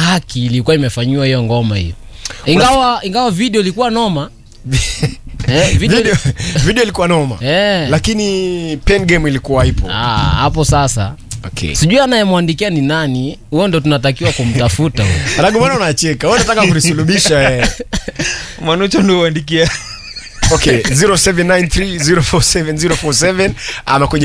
haki ilikuwa imefanyiwa hiyo ngoma hiyo ingawa ingawa video ilikuwa noma eh, video, video, video ilikuwa noma Eh. lakini pen game ilikuwa ipo Ah, hapo sasa okay. sijui anayemwandikia ni nani huo ndo tunatakiwa kumtafuta huyo. Ragomana unacheka wewe unataka kulisulubisha eh. manucho ndio uandikia okay 0793047047 ama kwenye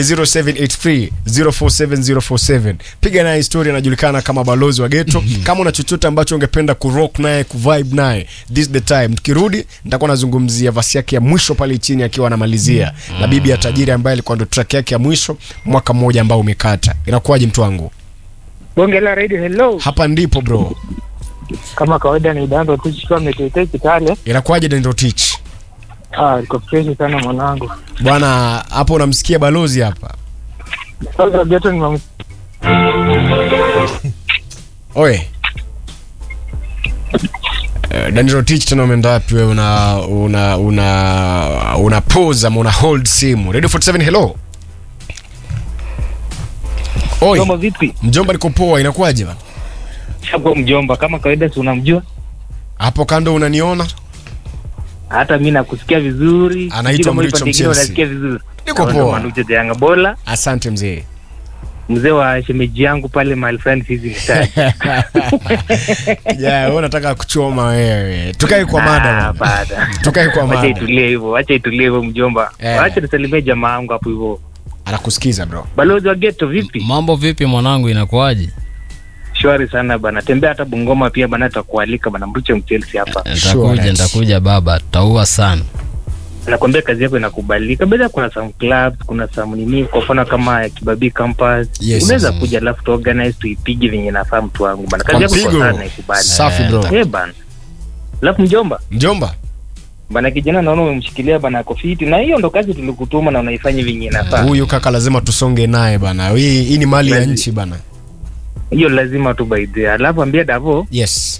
0783047047 piga naye historia anajulikana kama balozi wa geto kama una chochote ambacho ungependa kurock naye kuvibe naye this the time tukirudi nitakuwa nazungumzia vasi yake ya mwisho pale chini akiwa anamalizia na bibi ya tajiri ambaye alikuwa ndo track yake ya mwisho mwaka mmoja ambao umekata inakuwaje mtu wangu Bonge la radio hello. hapa ndipo bro Kama kawaida ni dando tu chukua metete kitale. inakuwaje dendo teach Ah, iko fresh sana mwanangu. bwana hapo unamsikia balozi hapa Sasa joto ni mam... oye Eh, Danilo Tich tena umeenda wapi wewe una una una una pause ama una hold simu Radio 47 hello Oi Mjomba vipi? mjomba niko poa inakuwaje bana Shapo mjomba kama kawaida si unamjua? hapo kando unaniona Hata mimi nakusikia vizuri. Anaitwa Sijui kama Mricho upande mwingine Mchelsea. Unasikia vizuri. Niko Naona poa. Manucho the Yanga Bola, asante mzee mzee wa shemeji yangu pale my friend hizi mstari. yeah, wewe unataka kuchoma wewe tukae kwa mada Ah, bwana. bada. tukae kwa Wacha mada itulie hivyo, wacha itulie hivyo mjomba. Eh. Wacha nisalimie jamaa yangu hapo hivyo. anakusikiza bro Balozi wa ghetto vipi? mambo vipi mwanangu inakuwaje Shwari sana bana. Tembea hata Bungoma pia bana tutakualika bana Mricho Mchelsea hapa. ntakuja Sure, ntakuja baba tutaua sana nakwambia kazi yako inakubalika baada kuna some clubs kuna some nini kwa mfano kama ya kibabii campus Yes, unaweza yes. kuja alafu tuorganize tuipige venye nafaa mtu wangu bana Kwa kazi yako mpigo. kwa sana ikubali safi bro eh bana alafu mjomba mjomba bana kijana naona umemshikilia bana ako fiti na hiyo ndo kazi tulikutuma na unaifanya venye inafaa huyu kaka lazima tusonge naye bana hii hii ni mali ya Lazima. nchi bana hiyo lazima tu baidhia alafu ambia davo yes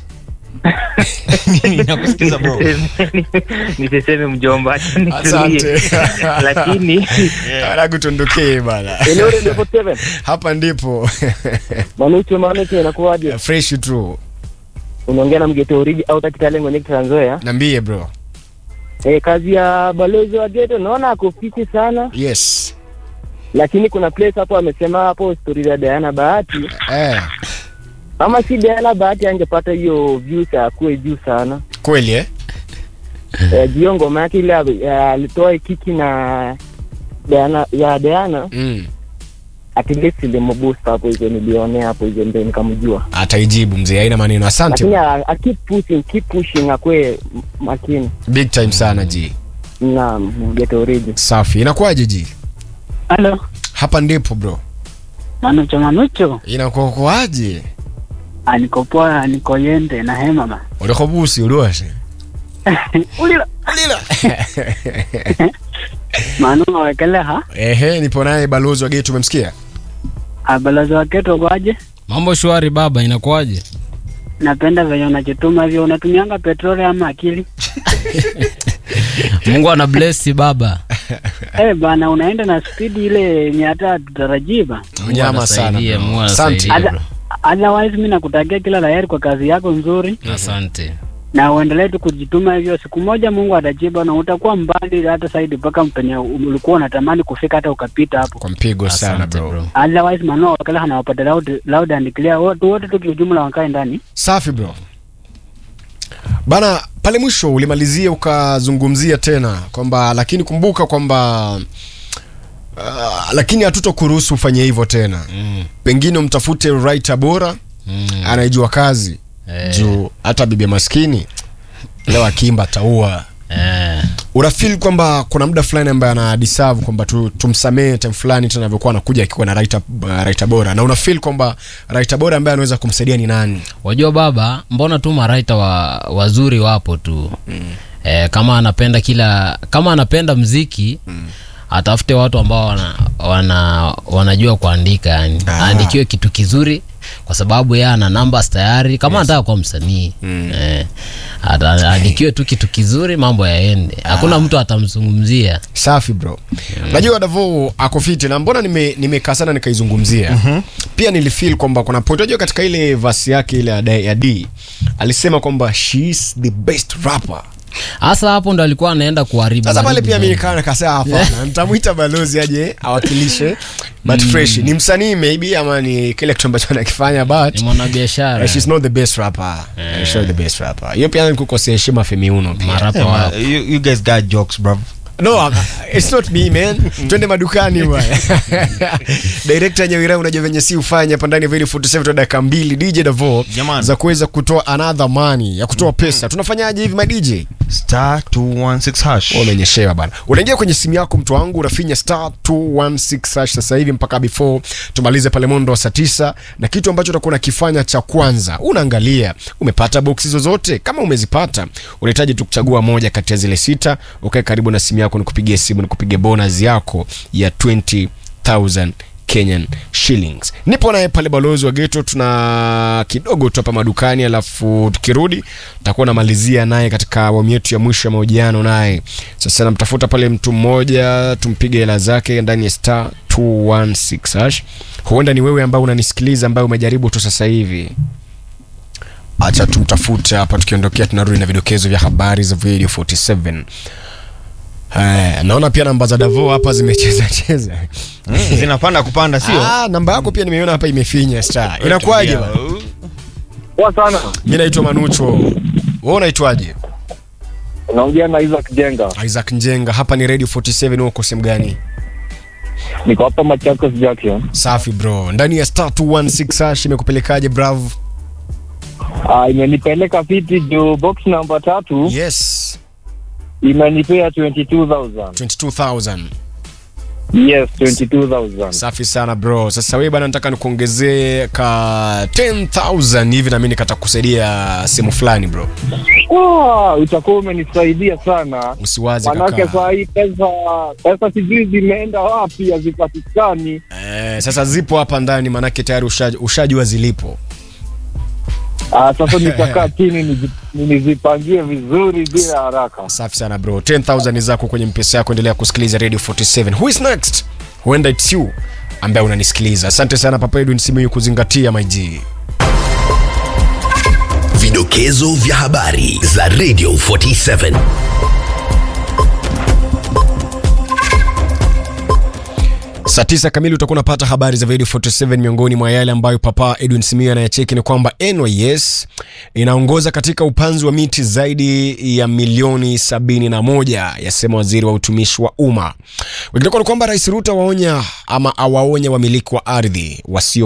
nakusikiza bro nisiseme mjomba acha nitulie. asante lakini anakutondokee bana eneo la level 7 hapa ndipo manucho manucho inakuwaje fresh tu unaongea na mgeto oriji au takitale mwenye Trans Nzoia nambie bro Eh, kazi ya balozi wa geto naona ako fiti sana, yes lakini kuna place hapo amesema hapo story za Diana Bahati. eh, Kama si Diana Bahati angepata hiyo views akuwe juu sana. kweli eh? Eh, jio ngoma yake ile ya- alitoa kiki na Diana ya Diana mm. at least ilimoboost hapo hizo nilionea hapo hizo ndio nikamjua. ataijibu mzee haina maneno asante Lakini a, a keep pushing, keep pushing akwe m- makini. big time sana ji Na geto oriji. safi inakuwaje ji Halo, hapa ndipo bro Manucho Manucho, inakuaje aniko poa, niko yende na hema ma. ulikobusi uliwashe Ulila ulila manu awekele ha ehe nipo naye balozi wa getu umemsikia abalozi waketo kwaje? mambo shwari baba inakuwaje Napenda venye unajituma hivyo, unatumianga petroli ama akili? mungu ana bless baba Eh bana, unaenda na spidi ile yenye hata tutarajii ba. unyama sana anasaidie, bro. Mungu asante anasaidia. Ada- Otherwise mi nakutakia kila la heri kwa kazi yako nzuri, asante na uendelee tu kujituma hivyo. Siku moja Mungu atajiba na utakuwa mbali hata zaidi mpaka mpenye ulikuwa unatamani kufika, hata ukapita hapo. kwa mpigo sana asante bro bro Otherwise manu wakala anawapata loud, loud and clear, watu wote tu kiujumla wakae ndani. safi bro bana pale mwisho ulimalizia ukazungumzia tena kwamba lakini kumbuka kwamba uh, lakini hatutokuruhusu ufanye hivyo tena mm. pengine umtafute writer bora Mm. anaijua kazi Eh. juu hata bibi maskini leo akiimba taua Eh. unafil kwamba kuna muda fulani ambaye ana deserve kwamba tu, tumsamee time fulani tena anavyokuwa anakuja akiwa na writer, uh, writer bora na unafil kwamba writer bora ambaye anaweza kumsaidia ni nani wajua baba mbona tu maraita wa, wazuri wapo tu mm. e, kama anapenda kila kama anapenda mziki mm. atafute watu ambao wana, wana, wanajua kuandika yani Ah. aandikiwe kitu kizuri kwa sababu yeye ana numbers tayari kama anataka kuwa msanii eh, ata- aandikiwe tu kitu kizuri mambo yaende hakuna mtu atamzungumzia safi bro najua davo ako fiti na mbona nime- nimekaa sana nikaizungumzia pia nilifeel kwamba kuna point unajua katika ile vasi yake ile ya D- ya d alisema kwamba she is the best rapper hasa hapo ndo alikuwa anaenda kuharibu sasa pale haribu pia mi zaidi. nikaa nikasema hapana nitamwita balozi aje awakilishe but fresh ni msanii maybe ama ni kile kitu ambacho anakifanya but ni mwanabiashara uh, she's not the best rapper yeah. she's not the best rapper hiyo pia nikukosea heshima femiuno pia marapa Yeah, wa man, you, you guys got jokes bro no uh, it's not me man twende madukani bwana director nyawira unajua venye si ufanya hapa ndani ya Very 47 tu dakika mbili dj davo Jamani. za kuweza kutoa another money ya kutoa pesa tunafanyaje hivi my dj star 216 hash Wewe umenyeshewa bana unaingia kwenye simu yako mtu wangu unafinya star 216 hash sasa hivi mpaka before tumalize pale mondo wa saa tisa na kitu ambacho utakuwa unakifanya cha kwanza unaangalia umepata boksi zozote kama umezipata unahitaji tu kuchagua moja kati ya zile sita ukae karibu na simu yako nikupigie simu nikupigie bonus yako ya 20000 Kenyan shillings. Nipo naye pale balozi wa geto, tuna kidogo tu hapa madukani, alafu tukirudi tutakuwa namalizia naye katika awamu yetu ya mwisho ya mahojiano naye. Sasa namtafuta pale mtu mmoja, tumpige hela zake ndani ya star 216 hash. Huenda ni wewe ambao unanisikiliza, ambaye umejaribu tu sasa hivi acha tumtafute hapa, tukiondokea tunarudi na vidokezo vya habari za Radio 47. Eh, naona pia namba za Davo hapa zimecheza cheza. Mm, zinapanda kupanda sio Ah, namba yako pia nimeona hapa imefinya star. Inakuwaje bana? Poa sana. Mimi naitwa Manucho. Wewe unaitwaje? Unaongea na Isaac Jenga. Isaac Njenga. Hapa ni Radio 47 uko sehemu gani? Niko hapa Machakos Junction. Safi bro. Ndani ya star 216 hash imekupelekaje bravo? Ah, imenipeleka fiti juu box namba tatu Yes. imenipea 22000. 22000. Yes, 22000. Safi sana bro. Sasa wewe bana nataka nikuongezee ka 10000 hivi na mimi nikatakusaidia sehemu fulani bro. Wow, utakuwa umenisaidia sana. Usiwaze Manake kaka. saa hii pesa pesa sijui zimeenda wapi hazipatikani. Eh, sasa zipo hapa ndani manake tayari usha- ushajua zilipo. Ah, sasa nitakaa chini niji- nizipangie vizuri bila haraka. Safi sana bro. 10000 ni zako kwenye mpesa yako, endelea kusikiliza Radio 47. Who is next? Huenda it's you ambaye unanisikiliza. Asante sana Papa Edwin Simiyu kuzingatia my G. Vidokezo vya habari za Radio 47. Saa tisa kamili utakuwa unapata habari za Radio 47. Miongoni mwa yale ambayo Papa Edwin Simiyu anayacheki ni kwamba NYS inaongoza katika upanzi wa miti zaidi ya milioni 71, yasema waziri wa utumishi wa umma. Wengineko ni kwamba Rais Ruto waonya ama awaonya wamiliki wa ardhi wasio